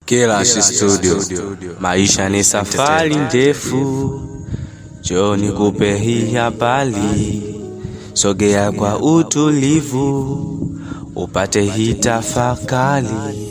Kelash Studio. Maisha ni safari ndefu, njoo nikupe hii habari. Sogea kwa utulivu, upate hii tafakari.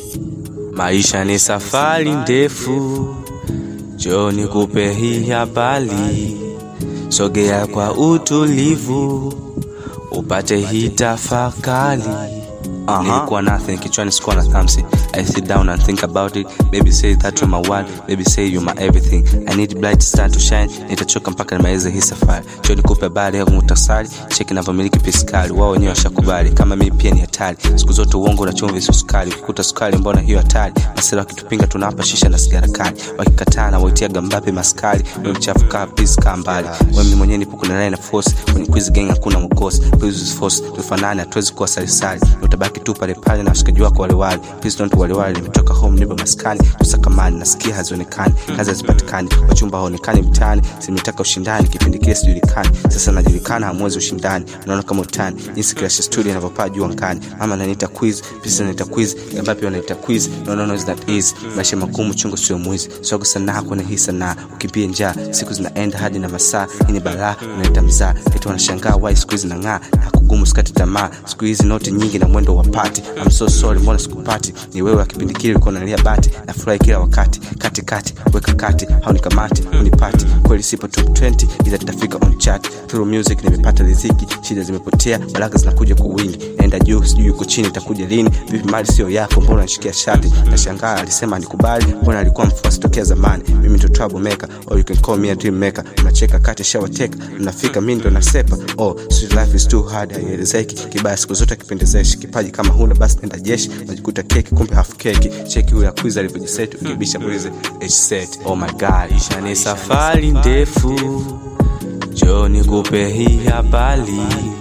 Maisha ni safari ndefu, njoo nikupe hii habari. Sogea kwa utulivu, upate hii tafakari. Nilikuwa nothing kichwani sikuwa na thamsi I sit down and think about it Baby say that you're my world Baby say you're my everything I need bright star to shine Nitachoka mpaka nimalize hii safari Cho nikupe habari ya muhtasari Cheki navyomiliki piskali Wao wenyewe washakubali Kama mimi pia ni hatari Siku zote uongo na chumvi sio sukari Ukikuta sukari mbona hiyo hatari Masela wakitupinga tunawapa shisha na sigara kali Wakikataa na waitia gambape maskari Wewe mchafu kaa please kaa mbali Wewe mimi mwenyewe nipo kuna na force Kwenye quiz gang hakuna mkosi Please use force Tufanane hatuwezi kuwa salisali Utabaki tu pale pale na washikaji wako wale wale Please don't wale wale nimetoka home nipo maskani tusakamani nasikia hazionekani kazi hazipatikani wachumba haonekani mtaani simetaka ushindani kipindi kile sijulikani sasa najulikana hamwezi ushindani unaona kama utani jinsi Clash Studio inavyopaa juu angani mama ananiita quiz pisa ananiita quiz Gambapi wanaita quiz no no no is that easy maisha magumu chungu sio mwizi sogo sanaa kwenye hii sanaa ukimbie njaa siku zinaenda hadi na masaa hii ni balaa unaita mzaa eti wanashangaa why siku hizi nang'aa na kugumu sikati tamaa siku hizi noti nyingi na mwendo wa pati I'm so sorry mbona sikupati ni wewe wa kipindi kile ulikuwa unalia bati na furahi kila wakati kati kati weka kati haunikamati unipati kweli sipo top 20 ila tutafika on chart through music nimepata riziki shida zimepotea baraka zinakuja kwa wingi naenda juu sijui yuko chini itakuja lini vipi mali sio yako mbona unashikia shati nashangaa alisema nikubali mbona alikuwa mfuasi tokea zamani mimi ndo trouble maker or you can call me a dream maker unacheka kati shawateka mnafika mimi ndo nasepa oh sweet life is too hard haielezeki kibaya siku zote kipendezeshi kipaji kama huna basi nenda jeshi unajikuta keki kumbe hafu keki cheki huyo akwiza alivyojiseti ukibisha muulize set oh my god isha ni safari ndefu njoo nikupe hii habari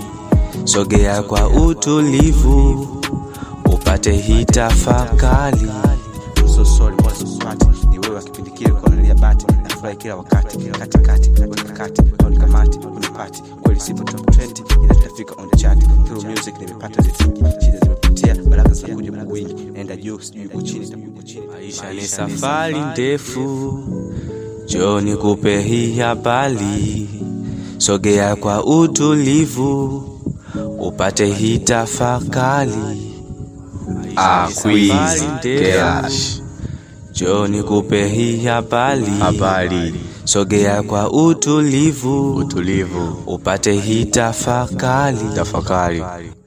sogea kwa utulivu upate hii tafakari I'm so sorry, mbona sikupati? Ni wewe wa kipindi kile ulikuwa unalia bati nafurahi kila wakati katikati weka kati haunikamati unipati kweli sipo top 20 ila tutafika on the chart through music nimepata riziki shida zimepotea baraka zinakuja kwa wingi naenda juu sijui uko chini itakuwa chini maisha ni safari ndefu njoo nikupe hii habari sogea kwa utulivu upate hii tafakari Ah, quiz, Kelash. njoo nikupe hii habari Habari, sogea kwa utulivu utulivu, upate hii tafakari tafakari.